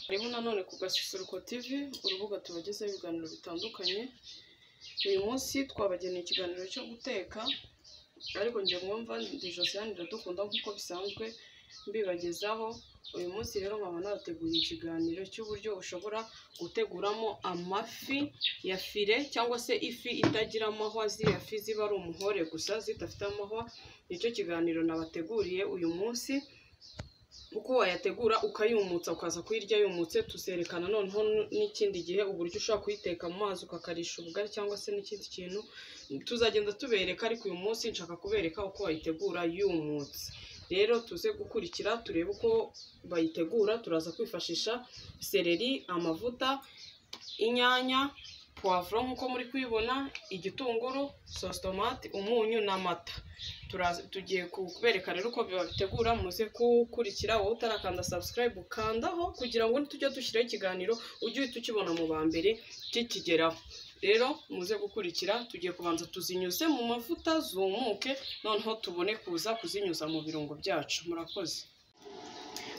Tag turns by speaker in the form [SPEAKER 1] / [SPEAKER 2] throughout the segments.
[SPEAKER 1] Hariho nanone ku Gasusuruko TV urubuga tubagezaho ibiganiro bitandukanye, uyu munsi twabageneye ikiganiro cyo guteka ariko njye mwumva ndi Josiane Iradukunda nk'uko bisanzwe mbibagezaho, uyu munsi rero nkaba nabateguriye ikiganiro cy'uburyo ushobora guteguramo amafi ya fire cyangwa se ifi itagira amahwa ziriya fi ziba ari umuhore gusa zidafite amahwa, nicyo kiganiro nabateguriye uyu munsi uko wayategura ukayumutsa ukaza kuyirya yumutse, tuzerekana noneho n'ikindi gihe uburyo ushobora kuyiteka mu mazi ukakarisha ubugari cyangwa se n'ikindi kintu, tuzagenda tubereka ariko uyu munsi nshaka kubereka uko wayitegura yumutse. Rero tuze gukurikira turebe uko bayitegura, turaza kwifashisha sereri, amavuta, inyanya, puwavuro nk'uko muri kuyibona, igitunguru, sositomate, umunyu n'amata. Turaza- Tugiye kubereka rero uko babitegura muze kuwukurikira, wowe utarakanda subscribe ukandaho kugira ngo nitujya dushyiraho ikiganiro ujye uhita ukibona mu ba mbere kikigeraho. Rero muze gukurikira, tugiye kubanza tuzinyuze mu mavuta zumuke, noneho tubone kuza kuzinyuza mu birungo byacu. Murakoze.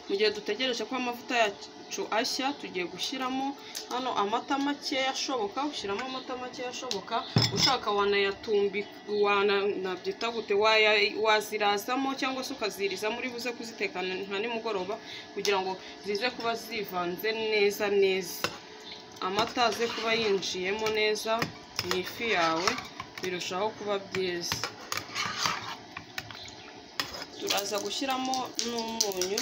[SPEAKER 1] Mu gihe dutegereje ko amavuta yacu ashya, tugiye gushyiramo hano amata makeya ashoboka, ushyiramo amata makeya ashoboka, ushaka wanayatumbika, wanabyita gute, waya- wazirazamo cyangwa se ukazirizamo uri buze kuzitekana nka nimugoroba kugira ngo zize kuba zivanze neza neza. Amata aze kuba yinjiyemo neza mu ifi yawe, birushaho kuba byiza. Turaza gushyiramo n'umunyu.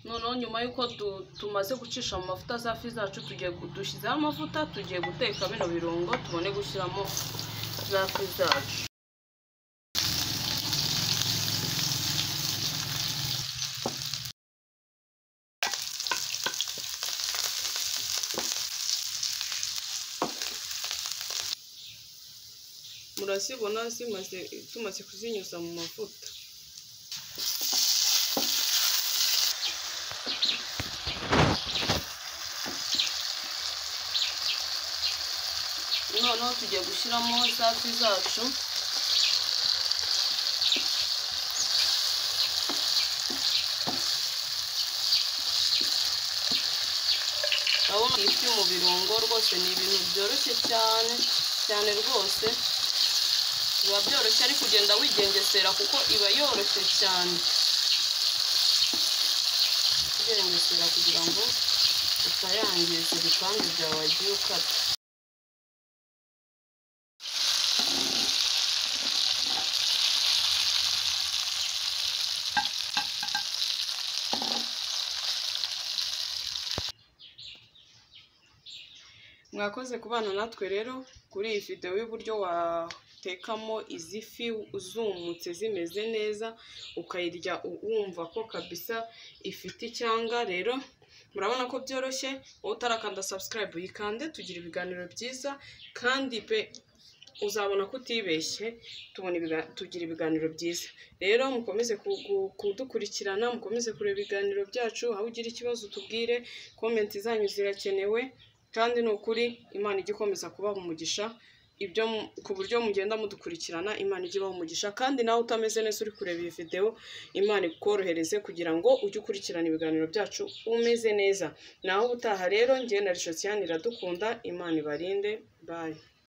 [SPEAKER 1] noneho nyuma y'uko tu- tumaze gucisha mu mavuta za fi zacu tugiye gu- dushyizeho amavuta tugiye guteka bino birungo tubone gushyiramo za fi zacu murazibona zimaze tumaze kuzinyuza mu mavuta noneho tugiye gushyiramo za fi zacu urabona ifi mu birungo rwose ni ibintu byoroshye cyane cyane rwose biba byoroshye ari kugenda wigengesera kuko iba yoroshye cyane ugengesera kugira ngo utayangiza ibipande byawe wagiye ukata mwakoze kubana natwe rero kuri iyi videwo y'uburyo watekamo izi fi zumutse zimeze neza ukayirya u- wumva ko kabisa ifite icyanga rero murabona ko byoroshye wowe utarakanda subscribe uyikande tugira ibiganiro byiza kandi pe uzabona ko utibeshye tubona ibiga- tugira ibiganiro byiza rero mukomeze ku- ku- kudukurikirana mukomeze kureba ibiganiro byacu aho ugira ikibazo tubwire komenti zanyu zirakenewe kandi ni ukuri imana ijya ikomeza kubaha umugisha ibyo mu- ku buryo mugenda mudukurikirana imana ijya ibaha umugisha kandi nawe utameze neza uri kureba iyi videwo imana ikorohereze kugira ngo ujye ukurikirana ibiganiro byacu umeze neza naho ubutaha rero njyewe na rishosiyani iradukunda imana ibarinde bayi